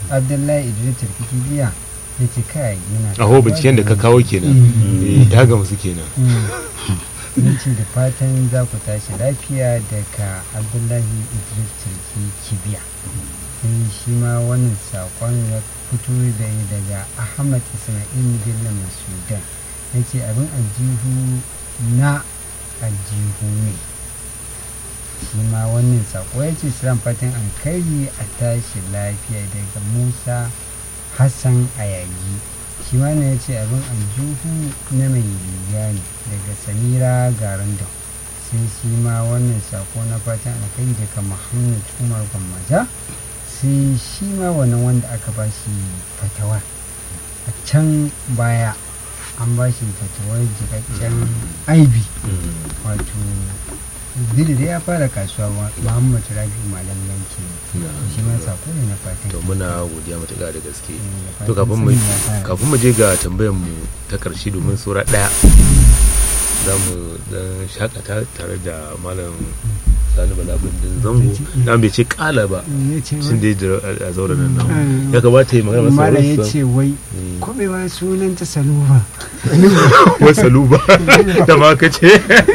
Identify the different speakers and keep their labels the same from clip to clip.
Speaker 1: abdullahi idris turkiki biya ya ce kai muna
Speaker 2: aho binciken da ka kawo kenan Eh, ya gamsu kenan
Speaker 1: ya ce da fatan za ku tashi lafiya daga abdullahi idris turki kibiya sai shi ma wannan saƙon ya fito da daga ahmad ismail bello masudan ya ce abin aljihu na aljihu ne shi ma wannan saƙo ya ce siran fatan an kai a tashi lafiya daga musa hassan ayagi shi ma ne ya ce abin aljihu na mai riga ne daga samira garando sai shi ma wannan sako na fatan alkhairi daga muhammad umar gwammaja sai shi ma wannan wanda aka ba shi fatawa a can baya an ba shi fatawar jikakken aibi wato duk da ya fara kasuwa muhammad rabi malam yanki shi ma sako ne na fatan
Speaker 2: to muna godiya matuƙa da gaske
Speaker 1: Eh, da
Speaker 2: to
Speaker 1: fatan
Speaker 2: kafin mu
Speaker 1: sani ya fara.
Speaker 2: kafin mu je ga tambayar mu ta karshe domin saura daya za mu dan shakata tare da malam sani bala bindin zango na bai ce kala ba
Speaker 1: ya ce
Speaker 2: shin dai da- a zauren nan namu.
Speaker 1: Mm.
Speaker 2: ya kamata yi magana masa
Speaker 1: mara ya
Speaker 2: wasu
Speaker 1: ce wai
Speaker 2: Mm.
Speaker 1: kwabewa sunanta saluba
Speaker 2: wasu luba da ma ka ce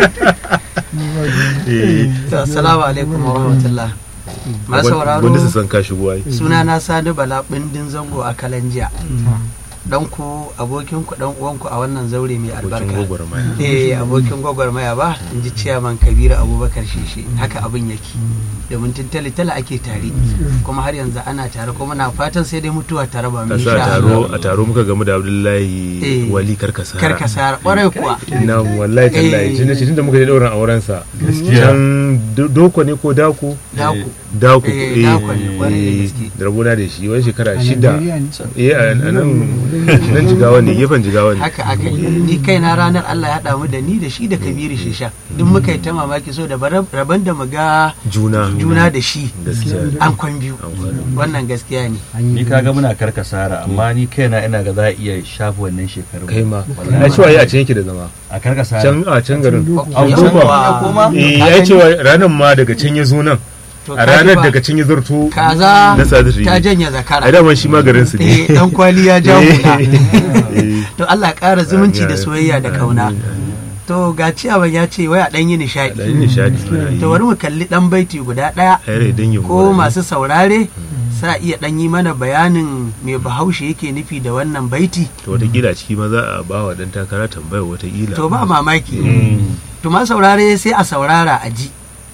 Speaker 2: Eh,
Speaker 3: To, Assalamu alaikum wa rahmatullah. Masu
Speaker 2: wanda su
Speaker 3: sauraro
Speaker 2: san ka shigo ai
Speaker 3: suna na Sani Bala bindin zango a Kalanjiya. Dan ku abokin ku dan uwan ku a wannan zaure mai
Speaker 2: abokin
Speaker 3: albarka.
Speaker 2: gwagwarmaya
Speaker 3: Eh abokin gwagwarmaya ba in ji ciyaman Kabiru Abubakar Shishi haka abin yake. Domin tun tale-tale ake tare kuma har yanzu ana tare kuma na fatan sai dai mutuwa tare ba
Speaker 2: a
Speaker 3: mu
Speaker 2: sa
Speaker 3: insha
Speaker 2: taro
Speaker 3: Allah.
Speaker 2: a taro muka gamu da abdullahi
Speaker 3: Eh.
Speaker 2: wali karkasara
Speaker 3: Karkasa kwarai kuwa.
Speaker 2: na wallahi tallahi
Speaker 3: Eh.
Speaker 2: tun da tun da muka je dauran auren sa can do- doko ne ko dako
Speaker 3: Daku.
Speaker 2: dako
Speaker 3: Eh, dako ne, kwarai da gaske.
Speaker 2: da rabona da shi wani shekara
Speaker 1: a
Speaker 2: shida
Speaker 1: Najeriya ne.
Speaker 2: eh a a nan nan jigawa ne gefen jigawa ne
Speaker 3: haka aka yi ni kaina ranar Allah ya haɗa mu da ni da shi da Kabiru Shisha duk muka yi ta mamaki so da bara- rabon da mu ga
Speaker 2: juna
Speaker 3: juna da shi
Speaker 2: gaskiya
Speaker 3: an kwan biyu
Speaker 2: An kwan biyu.
Speaker 3: wannan gaskiya ne
Speaker 1: An yi
Speaker 4: ni kaga muna karkasara amma ni kaina ina ga za a iya shafa wannan shekarun
Speaker 2: kai ma
Speaker 4: Wallahi.
Speaker 2: na cewa yi a can yake da zama
Speaker 4: a karkasara
Speaker 2: can a can garin
Speaker 4: An
Speaker 3: Yawwa.
Speaker 4: koma ya koma
Speaker 2: eh ya cewa ranar ma daga can ya zo nan
Speaker 3: To
Speaker 2: a
Speaker 3: ka ji
Speaker 2: ranar
Speaker 3: ba,
Speaker 2: daga can ya zarto
Speaker 3: kaza
Speaker 2: na sadiri
Speaker 3: ta janye
Speaker 2: a
Speaker 3: zakara
Speaker 2: daman shi ma garin su
Speaker 3: eh
Speaker 2: ne
Speaker 3: dan kwali ya ja hula
Speaker 2: Eh.
Speaker 3: to Allah ya ƙara zumunci da
Speaker 2: Amin.
Speaker 3: soyayya da kauna
Speaker 2: Amin.
Speaker 3: to ga ciyawan ya ce waya dan yi
Speaker 2: da yin
Speaker 3: nishadi
Speaker 2: nishadi mana yi.
Speaker 3: to bari mu kalli dan baiti guda daya
Speaker 2: a yare don yin
Speaker 3: ko masu saurare sa iya dan yi mana bayanin me bahaushe yake nufi da wannan baiti
Speaker 2: to watakila ciki ma za a ba wa dan takara tambayar watakila
Speaker 3: to ba mamaki
Speaker 2: Mm.
Speaker 3: to ma saurare sai a saurara a ji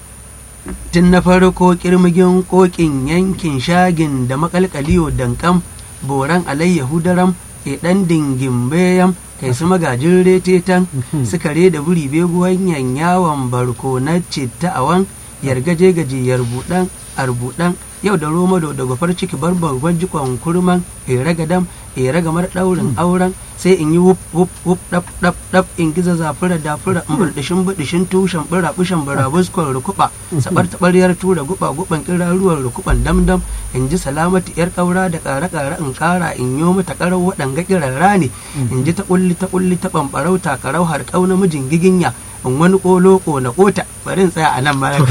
Speaker 3: tun na farko kirmigin kokin yankin shagin da makalkaliyo dankam boran alayyahu daram e dan dingin bayan kai su magajin retetan sukare da buri beguwan yawon barko na citta awan yargaje gajiyar budan arbudan yau da roma da gwafar ciki barbar jikon kurman e ragadam e ragamar daurin auren sai in yi wup wup wup dap dap dap in giza zafura dafura in buldishin budishin tushen bura bushen bura buskon rukuba sabar tabaryar tura guba guban kiraruwar rukuban damdam in ji salamatu yar kaura da kare kare in kara in yo mata karau waɗanga kirarra ne in ji ta kulli ta kulli ta bambarau takarau har kauna mijin giginya in wani kolo na kota bari in tsaya a nan ma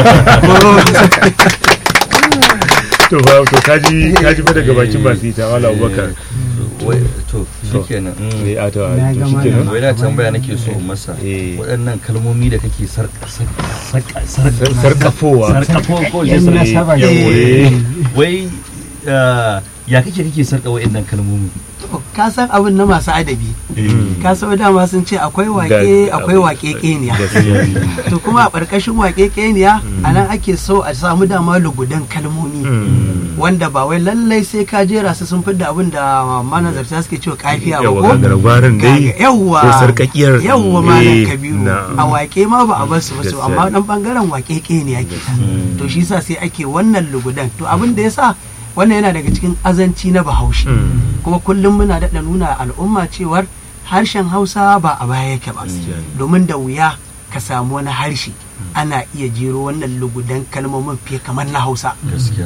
Speaker 2: to ba to kaji kaji fa daga bakin masu ita wala abubakar
Speaker 4: wai to shikenan mm.
Speaker 2: eh a to
Speaker 1: Na
Speaker 2: to
Speaker 1: ga
Speaker 2: shikenan
Speaker 4: wai na tambaya nake so in masa
Speaker 2: Eh.
Speaker 4: waɗannan kalmomi da kake sarka sarka sarka
Speaker 2: Sar- sarkafowa
Speaker 4: sarkafo ko
Speaker 1: Yan
Speaker 4: sarka-
Speaker 1: nasaba
Speaker 4: Yawo,
Speaker 2: Eh.
Speaker 4: eh. wai ah, ya kake kake sarka waɗannan kalmomi
Speaker 3: ka san abin na masu adabi ka san dama sun ce akwai wake
Speaker 2: Da-
Speaker 3: akwai wake keniya
Speaker 2: gaskiya
Speaker 3: to kuma a ƙarƙashin wake keniya a nan ake so a samu dama lugudan kalmomi
Speaker 2: Mm.
Speaker 3: wanda ba wai lallai sai ka jera su sun fidda abin da manazarta suke cewa kafiya ba
Speaker 2: yawa
Speaker 3: ko
Speaker 2: gagaragwarin dai
Speaker 3: Gaga- yawwa
Speaker 2: ko sarkakiyar
Speaker 3: yawwa malam
Speaker 2: Eh,
Speaker 3: kabiru
Speaker 2: na'am.
Speaker 3: a wake ma ba a bar su ba su
Speaker 2: Gaskiya
Speaker 3: amma
Speaker 2: ne.
Speaker 3: dan bangaren wake keniya ke to shi sa sai ake wannan lugudan to abin da yasa wannan yana daga cikin azanci na bahaushe
Speaker 2: Mm.
Speaker 3: kuma kullum muna daɗa nuna al'umma cewar harshen hausa ba a baya yake ba
Speaker 2: Gaskiya ne.
Speaker 3: domin da wuya ka samu wani harshe ana iya jero wannan lugudan kalmomin fiye kamar na hausa
Speaker 4: gaskiya ka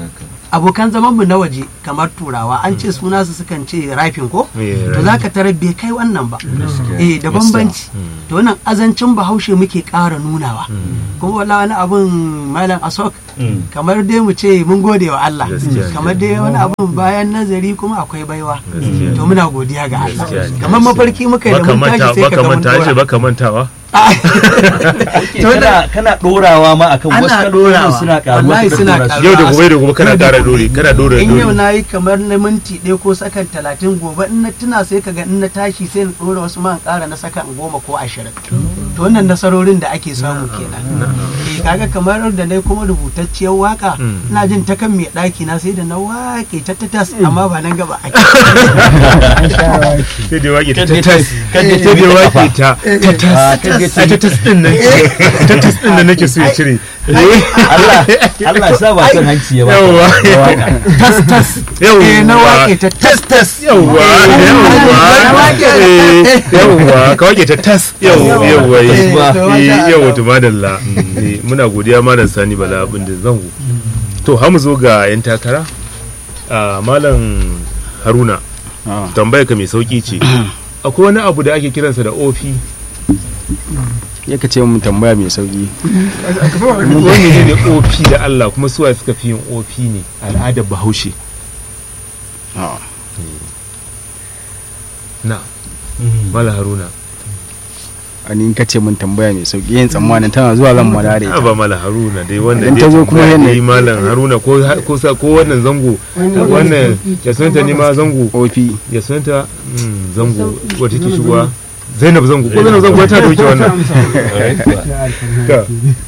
Speaker 3: abokan zaman mu na waje kamar turawa an ce suna su sukan ce rafin ko
Speaker 2: Eh,
Speaker 3: to zaka tarar bai kai wannan ba eh da bambanci to wannan azancin bahaushe muke ƙara nunawa kuma wala wani abun malam asok
Speaker 4: Mm.
Speaker 3: kamar dai mu ce mun gode wa Allah
Speaker 2: Gaskiya ne.
Speaker 3: kamar dai wani abun bayan nazari kuma akwai baiwa
Speaker 2: Gaskiya ne.
Speaker 3: to muna godiya ga Allah
Speaker 2: Gaskiya ne.
Speaker 3: kamar mafarki muka yi da
Speaker 2: baka
Speaker 3: mun tashi
Speaker 2: manta
Speaker 3: sai ka
Speaker 2: baka
Speaker 3: ga mun
Speaker 2: manta ce
Speaker 3: dora
Speaker 2: baka mantawa
Speaker 3: to
Speaker 4: kana kana dorawa ma akan wasu
Speaker 3: ana
Speaker 4: kalmomin
Speaker 3: dorawa
Speaker 4: suna karuwa
Speaker 3: wallahi
Speaker 4: suka
Speaker 3: suna
Speaker 4: dora su.
Speaker 3: karuwa
Speaker 2: yau da gobe da gobe kana ƙara dori kana dora
Speaker 3: in yau
Speaker 2: dori
Speaker 3: na yi kamar na minti ɗaya ko sakan talatin gobe in na tuna sai ka ga in na tashi sai na ɗora wasu man ƙara na sakan goma ko ashirin to wannan nasarorin da ake samu kenan eh kaga kamar da na kuma rubutacciyar waka
Speaker 2: Mm.
Speaker 3: ina jin ta kan mai ɗaki na sai da na wake ta ta tas amma ba nan gaba ake
Speaker 1: an sha waki
Speaker 2: sai dai wake ta
Speaker 4: Kaje
Speaker 2: tas
Speaker 4: kaje
Speaker 2: sai dai wake ta ta tas
Speaker 4: Ah, kaje
Speaker 2: ai ta tas din nan ta tas din nan nake so ya cire
Speaker 4: Allah Allah ya sa ba kan hanci ya ba
Speaker 2: Yawwa.
Speaker 4: ya waka.
Speaker 3: tas tas
Speaker 2: yawwa
Speaker 3: eh na wake ta tas tas
Speaker 2: yawwa yawwa eh, yawwa ka wake ta tas yawwa yawwa
Speaker 3: Eh,
Speaker 2: eh,
Speaker 3: to masha
Speaker 2: eh,
Speaker 3: Allah.
Speaker 2: yawwa to madalla Eh, muna godiya malam sani bala abin da zango to ha mu zo ga yan takara Ah, malam haruna tambayar ka mai sauki ce akwai wani abu da ake kiransa da ofi
Speaker 5: ya ka ce mun tambaya mai sauki
Speaker 2: wani ne ne ofi da Allah kuma suwa suka fi yin ofi ne al'adar bahaushe na mala haruna
Speaker 5: a ni in ka ce mun tambaya mai sauki yin tsammanin tana zuwa zan madare
Speaker 2: a ba mala haruna dai wanda
Speaker 5: Idan
Speaker 2: dai
Speaker 5: ta zo kuma
Speaker 2: tambaya
Speaker 5: yana-
Speaker 2: dai malam haruna ko ko sa ko wannan zango wannan ya sunanta ne ma zango
Speaker 5: ofi
Speaker 2: ya sunanta mm, zango wata ke shigowa zainab zango ko zainab zango ta dauke wannan Ka,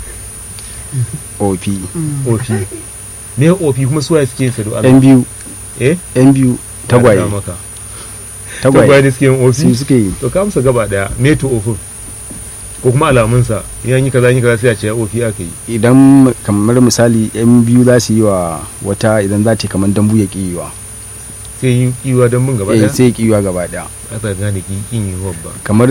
Speaker 5: ofi
Speaker 2: ofi me ofi kuma suwa suke yin sa da Allah
Speaker 5: yan biyu
Speaker 2: eh
Speaker 5: yan biyu tagwaye
Speaker 2: Ya maka tagwaye
Speaker 5: tagwaye
Speaker 2: ne suke yin ofi
Speaker 5: su suke yi
Speaker 2: to ka amsa gaba daya me to ofin ko kuma alamunsa yan yi kaza yi kaza sai a ce ya ofi aka yi
Speaker 5: idan kamar misali yan biyu za su yi wa wata idan za ta yi kamar dambu ya ƙi yiwa
Speaker 2: sai yi kiwa don mun gaba
Speaker 5: eh
Speaker 2: daya
Speaker 5: sai ya ƙi yiwa gaba daya
Speaker 2: aka gane ki kin yi ba
Speaker 5: kamar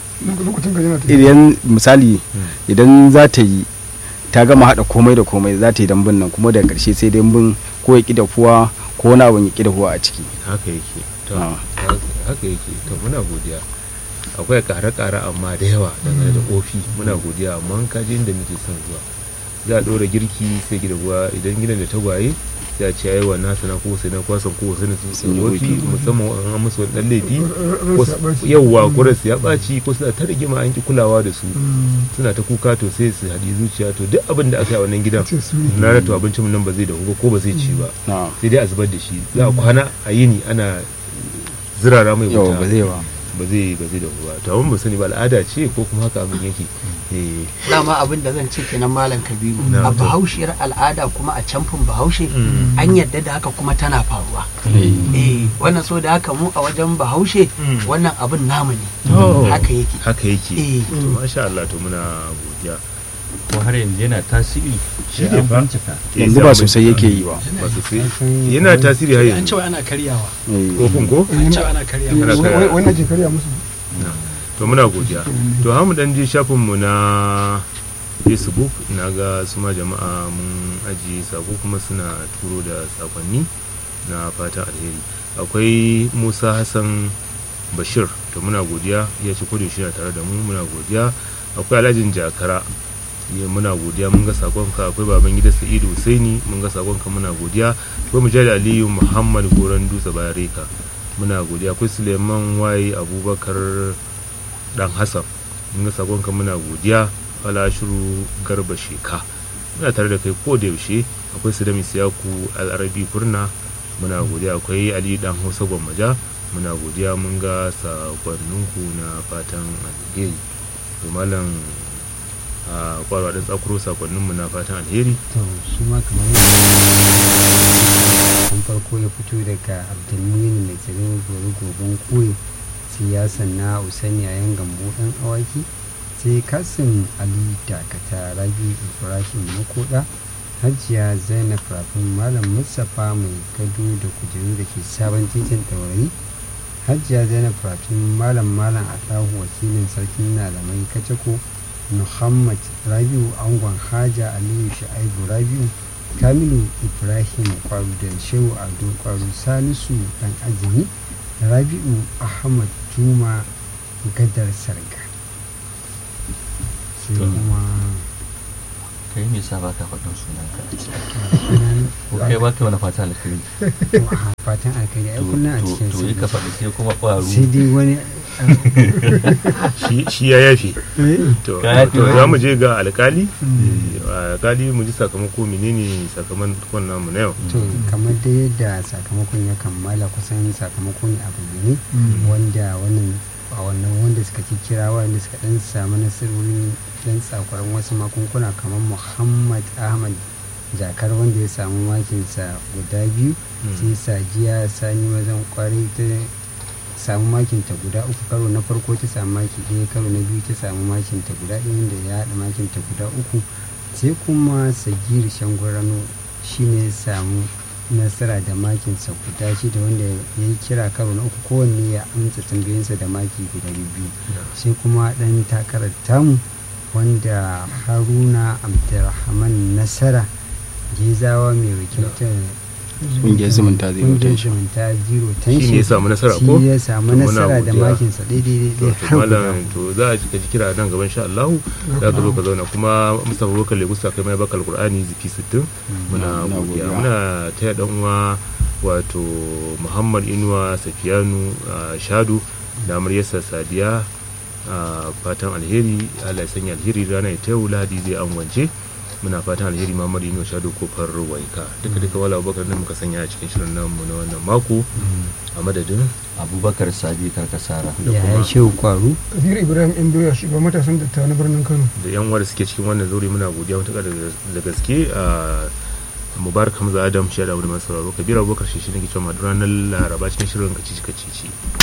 Speaker 5: idan misali idan za ta yi ta gama haɗa komai da komai za ta yi dambun nan kuma daga ƙarshe sai dambun ko ya ƙi dafuwa ko wani abin ya ƙi dafuwa a ciki
Speaker 2: haka yake to
Speaker 5: Ah.
Speaker 2: haka yake to muna godiya akwai kare-kare amma da yawa dangane da ofi muna godiya amma in ka je inda muke son zuwa za a ɗora girki sai gida ruwa idan gidan da tagwaye sai a ce ai wa nasa na ko sai na kwasan ko sai na sun
Speaker 5: Sun yi
Speaker 2: ofi
Speaker 5: ofi.
Speaker 2: musamman an musu wani ɗan laifi ko su- yawwa ko rasu ya ɓaci ko suna ta rigima an ki kulawa da su suna ta kuka to sai su haɗi zuciya to duk abin da aka yi a wannan gidan na to abincin nan ba zai dahu ba ko ba zai ci ba
Speaker 5: na
Speaker 2: sai dai a zubar da shi za a kwana a yini ana zirara mai
Speaker 5: yau
Speaker 2: wuta
Speaker 5: ba zai ba
Speaker 2: ba zai ba zai dahu ba to amma ba sani ba al'ada ce ko kuma haka abin yake eh
Speaker 3: dama abin da zan ce kenan malam kabiru
Speaker 2: Na,
Speaker 3: a
Speaker 2: to.
Speaker 3: bahaushiyar al'ada kuma a camfin bahaushe
Speaker 2: Mm.
Speaker 3: an yadda da haka kuma tana faruwa
Speaker 5: Eh,
Speaker 3: eh wannan so da haka mu a wajen bahaushe
Speaker 2: Mm.
Speaker 3: wannan abin namu ne
Speaker 2: Oh.
Speaker 3: haka yake
Speaker 2: haka yake
Speaker 3: Eh.
Speaker 2: to masha Allah to muna godiya
Speaker 4: ko har yanzu yana tasiri
Speaker 2: Shi
Speaker 4: sai
Speaker 2: ne
Speaker 4: an
Speaker 2: fa.
Speaker 4: bincika
Speaker 2: Eh,
Speaker 5: yanzu
Speaker 2: sai
Speaker 5: ba
Speaker 2: an
Speaker 5: sosai
Speaker 2: bincika.
Speaker 5: yake yi ba
Speaker 2: ba sosai yana tasiri har
Speaker 6: an
Speaker 2: yanzu
Speaker 6: cewa ana karyawa
Speaker 5: Eh,
Speaker 2: kofin ko
Speaker 6: an cewa ana karyawa
Speaker 2: Ana karya.
Speaker 7: wannan ke karya musu
Speaker 2: to muna godiya to ha mu dan je shafin mu na facebook na ga su ma jama'a mun ajiye sako kuma suna turo da sakonni na fatan alheri akwai musa hassan bashir to muna godiya ya ci kudu shi na tare da mu muna godiya akwai alhajin jakara ya muna godiya mun ga sakonka akwai baban gida sa'idu husaini mun ga sakonka muna godiya akwai mujahid aliyu muhammad goran dutse bayareka muna godiya akwai suleiman waye abubakar dan hassan mun ga sakonka muna godiya fala shiru garba sheka muna tare da kai ko da yaushe akwai su da siyaku al'arabi kurna muna godiya akwai ali dan hausa gwammaja muna godiya mun ga sakonninku na fatan alheri to malam a kwarwa ɗin tsakuro sakonninmu na fatan alheri
Speaker 1: to shi ma kamar an farko ya fito daga abdulmuyin mai tsirin gori gogon koyi siyasan na usaini yayin gambo ɗan awaki sai kasim ali dakata rabi ibrahim makoda hajiya zainab rafin malam mustapha mai gado da kujeru da ke sabon titin ɗaurayi hajiya zainab rafin malam malam atahu wakilin sarkin malamai kacako muhammad rabiu angon haja aliyu sha'ibu rabiu kamilu ibrahim kwaru da shehu ado kwaru salisu dan azumi rabi'u ahmad juma gadar sarga sai
Speaker 4: To.
Speaker 1: kuma
Speaker 4: kai me yasa baka faɗin sunan ka a ciki
Speaker 1: ƙananan-
Speaker 4: ko kai baka wani fata alkhairi
Speaker 1: to, a fatan alkhairi ai kullum a
Speaker 4: to
Speaker 1: cikin
Speaker 4: to yi ka
Speaker 1: sa
Speaker 4: faɗi sai kuma ƙwaro
Speaker 1: sai dai wani
Speaker 2: shi- shi ya yafe to
Speaker 4: Ka yafe
Speaker 2: to
Speaker 4: wa-
Speaker 2: za mu je ga alkali alkali mu ji sakamako menene sakamakon namu na yau
Speaker 1: to kamar da yadda sakamakon ya kammala kusan sakamako ne a bayyane wanda wannan a wannan wanda suka ci kira wanda suka dan samu nasarori dan tsakwaran wasu makunkuna kamar muhammad ahmad jakar wanda ya samu makinsa guda biyu sai sajiya sani mazan kwarai ta samu makinta guda uku karo na farko ta samu maki ɗaya karo na biyu ta samu makinta guda ɗaya wanda ya haɗa makinta guda uku sai kuma sagir shangwarano shine ya samu nasara da makinsa guda shida wanda ya yi kira karo na uku kowanne ya amsa tambayoyinsa da maki guda biyu sai kuma ɗan takarar tamu wanda haruna abdulrahman nasara gezawa mai wakiltar
Speaker 5: ƙungiyar zumunta zai
Speaker 1: kungiyar
Speaker 5: wuce shi
Speaker 1: zumunta zero
Speaker 2: shi ne
Speaker 1: tension
Speaker 2: ya samu nasara ko
Speaker 1: shi ya samu
Speaker 2: To muna
Speaker 1: nasara da
Speaker 2: godiya.
Speaker 1: makinsa daidai
Speaker 2: to
Speaker 1: daidai
Speaker 2: to
Speaker 1: har guda
Speaker 2: malam to za a ji kira nan gaban sha Allah za ka zo ka zauna kuma Mustapha Bakar Legusa kai mai bakal Qur'ani zifi 60 muna
Speaker 5: muna
Speaker 2: godiya
Speaker 5: godiya.
Speaker 2: muna taya dan uwa wato Muhammad Inuwa Safiyanu ah, Shadu da amaryarsa Sadiya a fatan alheri Allah ya sanya alheri rana ya tayo Lahadi zai angwance muna fatan alheri Muhammad Inuwa Shadu kofar waika duka duka wala Abubakar nan muka sanya a cikin shirin namu na wannan mako a madadin
Speaker 4: abubakar sabi karkasara
Speaker 1: ya yi shehu kwaru
Speaker 6: kabiru ibrahim indoya shugaban matasan dattawa na birnin kano
Speaker 2: da yan uwa da suke cikin wannan zauri muna godiya matuƙa da- da gaske a mubarak hamza adam shi da abu da masu sauraro kabira abubakar shi shi ne ke cewa ranar laraba cikin shirin kacici kacici